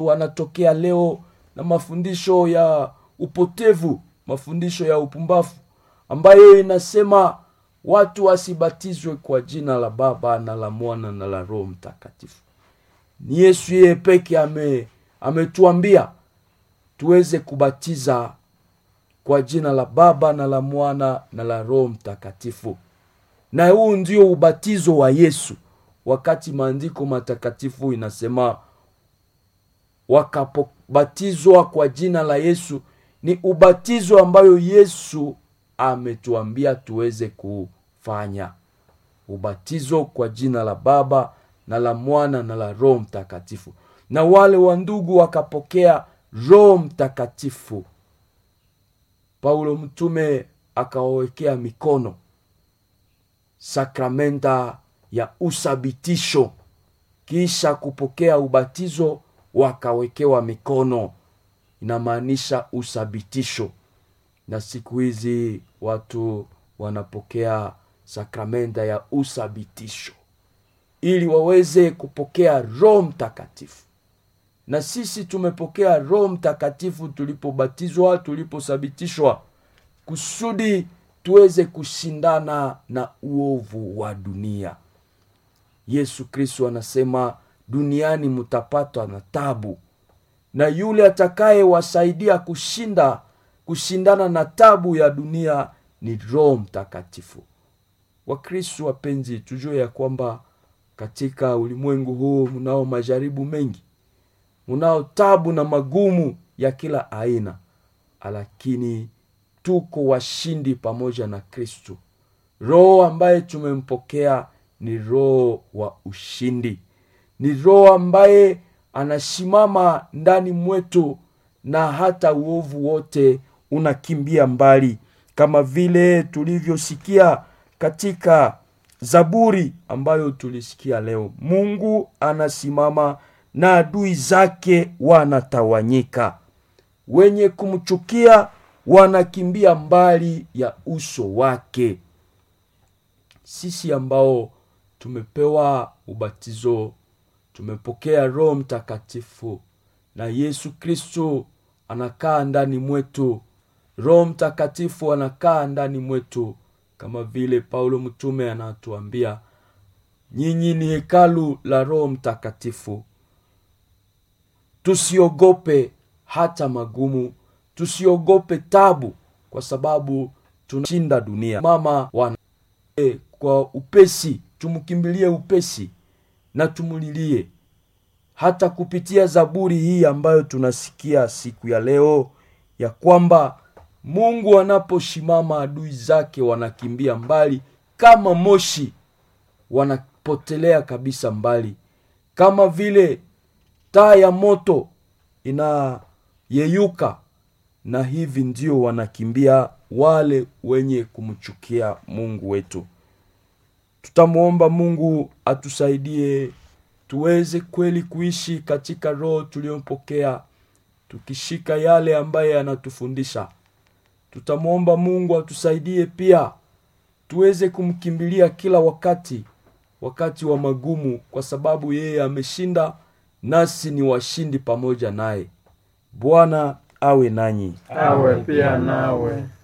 wanatokea leo na mafundisho ya upotevu mafundisho ya upumbavu ambayo inasema watu wasibatizwe kwa jina la baba na la mwana na la roho mtakatifu ni yesu yeye peke ame ametuambia tuweze kubatiza kwa jina la baba na la mwana na la roho mtakatifu na huu ndio ubatizo wa yesu wakati maandiko matakatifu inasema wakapobatizwa kwa jina la yesu ni ubatizo ambayo yesu ametuambia tuweze kufanya ubatizo kwa jina la baba na la mwana na la roho mtakatifu na wale wa ndugu wakapokea roho mtakatifu paulo mtume akawawekea mikono sakramenta ya uthabitisho kisha kupokea ubatizo wakawekewa mikono inamaanisha uthabitisho na siku hizi watu wanapokea sakramenta ya uthabitisho ili waweze kupokea roho mtakatifu na sisi tumepokea roho mtakatifu tulipobatizwa tulipothibitishwa kusudi tuweze kushindana na uovu wa dunia yesu kristo anasema duniani mtapatwa na tabu na yule atakayewasaidia kushinda kushindana na tabu ya dunia ni roho mtakatifu wakristu wapenzi tujue ya kwamba katika ulimwengu huu mnao majaribu mengi mnao tabu na magumu ya kila aina lakini tuko washindi pamoja na kristu roho ambaye tumempokea ni roho wa ushindi ni roho ambaye anasimama ndani mwetu na hata uovu wote unakimbia mbali kama vile tulivyosikia katika zaburi ambayo tulisikia leo mungu anasimama na adui zake wanatawanyika wenye kumchukia wanakimbia mbali ya uso wake sisi ambao tumepewa ubatizo tumepokea roho mtakatifu na yesu kristo anakaa ndani mwetu roho mtakatifu anakaa ndani mwetu kama vile paulo mtume anatuambia nyinyi ni hekalu la roho mtakatifu tusiogope hata magumu tusiogope tabu kwa sababu tunashinda dunia mama wana e, kwa upesi tumkimbilie upesi na tumulilie hata kupitia zaburi hii ambayo tunasikia siku ya leo ya kwamba mungu anaposhimama adui zake wanakimbia mbali kama moshi wanapotelea kabisa mbali kama vile taa ya moto inayeyuka na hivi ndio wanakimbia wale wenye kumchukia mungu wetu tutamwomba mungu atusaidie tuweze kweli kuishi katika roho tuliyopokea tukishika yale ambaye anatufundisha tutamwomba mungu atusaidie pia tuweze kumkimbilia kila wakati wakati wa magumu kwa sababu yeye ameshinda nasi ni washindi pamoja naye bwana awe nanyi awe pia nawe